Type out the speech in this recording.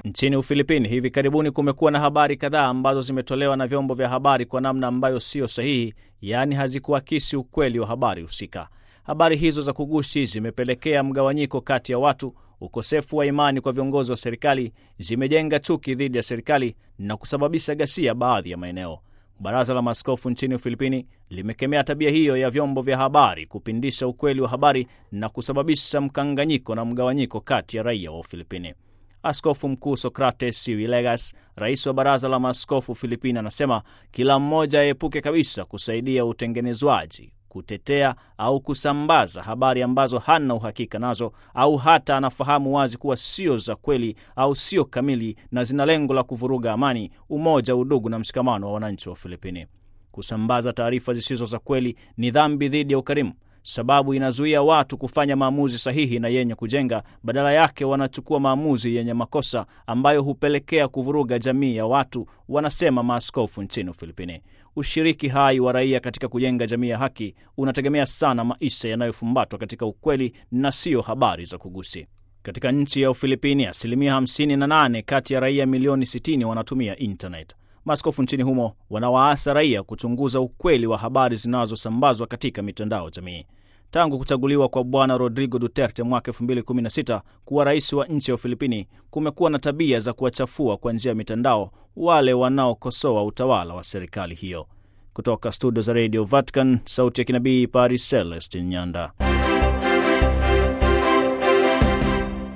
Nchini Ufilipini hivi karibuni kumekuwa na habari kadhaa ambazo zimetolewa na vyombo vya habari kwa namna ambayo siyo sahihi, yaani hazikuakisi ukweli wa habari husika. Habari hizo za kugushi zimepelekea mgawanyiko kati ya watu, ukosefu wa imani kwa viongozi wa serikali, zimejenga chuki dhidi ya serikali na kusababisha ghasia baadhi ya maeneo. Baraza la Maaskofu nchini Ufilipini limekemea tabia hiyo ya vyombo vya habari kupindisha ukweli wa habari na kusababisha mkanganyiko na mgawanyiko kati ya raia wa Ufilipini. Askofu Mkuu Socrates Siwilegas, rais wa baraza la maaskofu Filipini, anasema kila mmoja aepuke kabisa kusaidia utengenezwaji, kutetea au kusambaza habari ambazo hana uhakika nazo au hata anafahamu wazi kuwa sio za kweli au sio kamili na zina lengo la kuvuruga amani, umoja, udugu na mshikamano wa wananchi wa Filipini. Kusambaza taarifa zisizo za kweli ni dhambi dhidi ya ukarimu sababu inazuia watu kufanya maamuzi sahihi na yenye kujenga. Badala yake wanachukua maamuzi yenye makosa ambayo hupelekea kuvuruga jamii ya watu, wanasema maaskofu nchini Ufilipini. Ushiriki hai wa raia katika kujenga jamii ya haki unategemea sana maisha yanayofumbatwa katika ukweli na siyo habari za kugusi. Katika nchi ya Ufilipini, asilimia 58 kati ya raia milioni 60 wanatumia internet. Maaskofu nchini humo wanawaasa raia kuchunguza ukweli wa habari zinazosambazwa katika mitandao jamii. Tangu kuchaguliwa kwa Bwana Rodrigo Duterte mwaka 2016 kuwa rais wa nchi ya Ufilipini, kumekuwa na tabia za kuwachafua kwa njia ya mitandao wale wanaokosoa utawala wa serikali hiyo. Kutoka studio za Radio Vatican, sauti ya kinabii, Paris, Celestin Nyanda.